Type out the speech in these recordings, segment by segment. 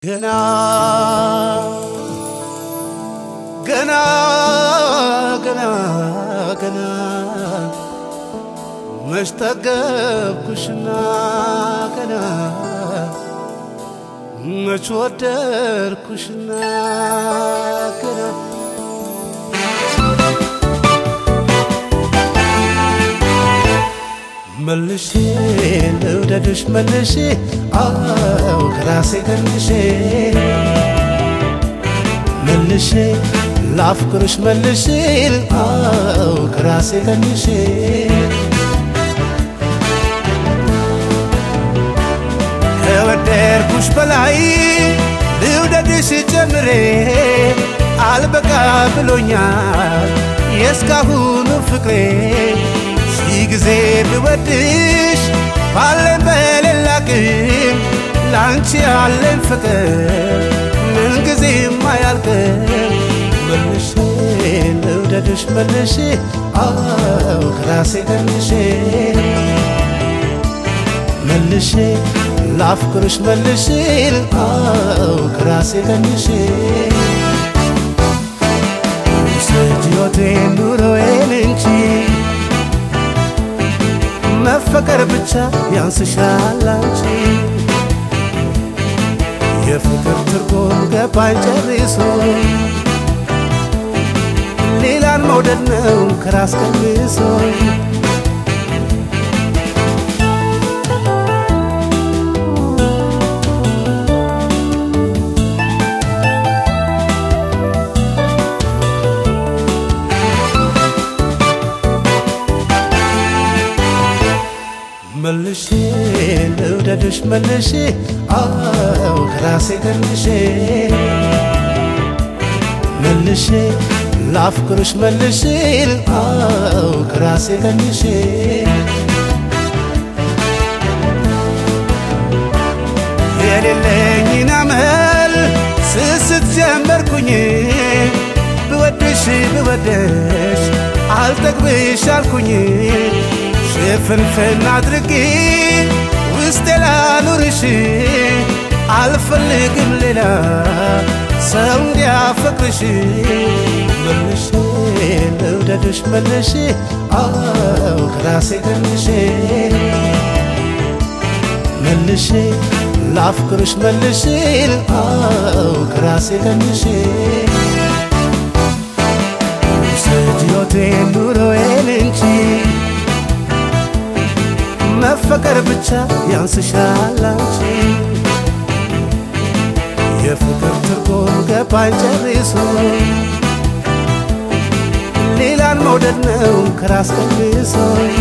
ገና ገና ገና ገና መሽጠገብኩሽና ገና መች ወደድኩሽና ገና መልሼ ልውደድሽ መልሼ አው ከራሴ ገንሼ መልሼ ላፍቅርሽ መልሼ አው ከራሴ ገንሼ ከወደድኩሽ በላይ ልውደድሽ ጀምሬ አልበቃ ብሎኛል የእስካሁኑ ፍቅሬ ሺህ ጊዜ ብወድሽ ባለን በሌላ ግን ለአንቺ ያለን ፍቅር ምን ጊዜም አያልቅም። መልሼ ልውደድሽ መልሼ አው ከራሴ ገንሼ መልሼ ላፍቅርሽ መልሼ አው ከራሴ ገንሼ ውሰጅ ሕይወቴን ኑሮዬን እንጂ መፈቀር ብቻ ያንስሻል አንቺ የፍቅር ትርጉም ገባኝ ጨርሶ ሌላን መውደድ ነው ከራስ ቀንሶ መልሼ ልውደድሽ መልሼ አው ከራሴ ገንሼ መልሼ ላፍቅርሽ መልሼ አው ከራሴ ገንሼ የሌለኝን አመል ስስት ጀመርኩኝ ብወድሽ ብወደሽ አልጠግብሽ አልኩኝ ሽፍንፍን አድርጌ ውስጤ ላኑርሽ አልፈልግም ሌላ ሰው እንዲያፈቅርሽ መልሼ ልውደድሽ መልሼ አው ከራሴ ገንሼ መልሼ ላፍቅርሽ መልሼ አው ከራሴ ገንሼ ውሰጅ ሕይወቴን ኑሮዬን እንጂ መፈቀር ብቻ ያንስሻል አንቺ የፍቅር ትርጉም ገባኝ ጨርሶ ሌላን መውደድ ነው ከራስ ቀንሶ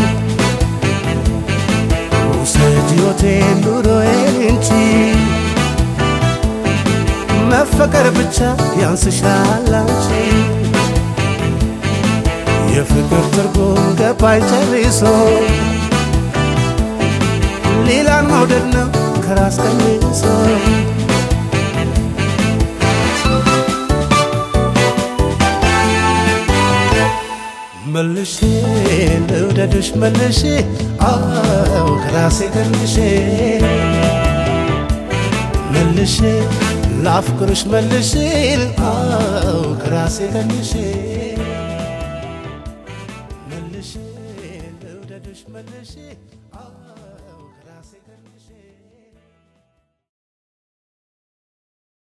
ውሰጅ ሕይወቴን ኑሮዬን እንጂ መፈቀር ብቻ ያንስሻል አንቺ የፍቅር ትርጉም ገባኝ ጨርሶ ሌላን መውደድ ነው ከራስ ቀንሶ መልሼ ልውደድሽ መልሼ አው ከራሴ ገንሼ መልሼ ላፍቅርሽ መልሼ አው ከራሴ ገንሼ